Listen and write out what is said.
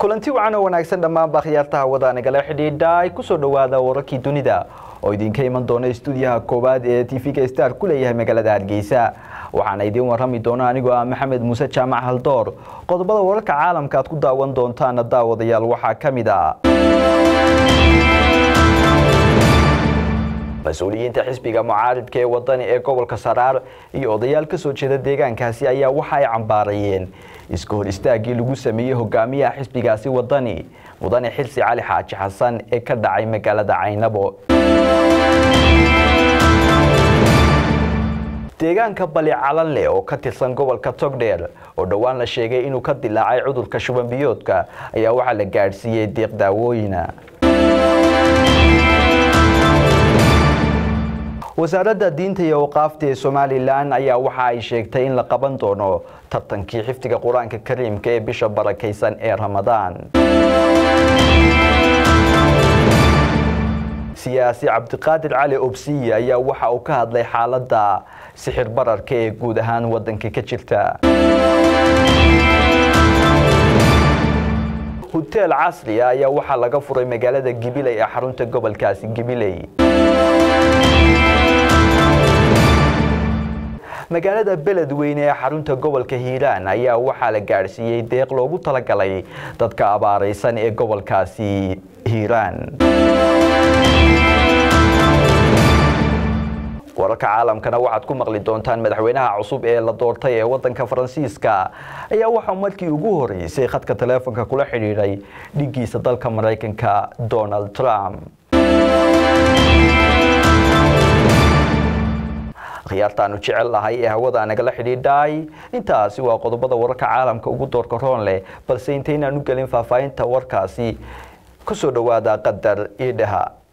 kulanti wacan oo wanaagsan dhammaanba khiyaartaha wada nagala xidhiidha ay kusoo dhowaada wararkii dunida oo idinka iman doona stuudiyaha koowaad ee tv-ga star ku leeyahay magaalada hargeysa waxaana idiin warrami doona anigoo ah maxamed muuse jaamac haldoor qodobada wararka caalamka aad ku daawan doontaana daawadayaal waxaa ka mid a mas-uuliyiinta xisbiga mucaaridka ee wadani ee gobolka saraar iyo odayaal ka soo jeeda deegaankaasi ayaa waxa ay cambaarayeen iska hor istaagii lagu sameeyey hogaamiyaha xisbigaasi wadani mudane xilsi cali xaaji xasan ee ka dhacay magaalada caynabo deegaanka bali calanleh oo ka tirsan gobolka togdheer oo dhowaan la sheegay inuu ka dilaacay cudurka shuban biyoodka ayaa waxaa la gaadhsiiyey deeq daawooyina wasaaradda diinta iyo awqaafta ee somalilan ayaa waxa ay sheegtay in la qaban doono tartankii xifdiga qur-aanka kariimka ee bisha barakaysan ee ramadaan siyaasi cabdiqaadir cali obsiye ayaa waxa uu ka hadlay xaaladda sixir bararka ee guud ahaan wadanka ka jirta huteel casri ah ayaa waxaa laga furay magaalada gibiley ee xarunta gobolkaasi gibiley magaalada beledweyne ee xarunta gobolka hiiraan ayaa waxaa la gaadhsiiyey deeq loogu talagalay dadka abaaraysan ee gobolkaasi hiiraan wararka caalamkana waxaad ku maqli doontaan madaxweynaha cusub ee la doortay ee wadanka faransiiska ayaa waxaa markii ugu horeysay khadka taleefonka kula xidhiidhay dhigiisa dalka maraykanka donald trump khiyaartaanu jecel lahay ee hawada nagala xidhiidhay intaasi waa qodobada wararka caalamka ugu doorka roon leh balse intaynaan u gelin faahfaahinta warkaasi ku soo dhowaada qadar iidhaha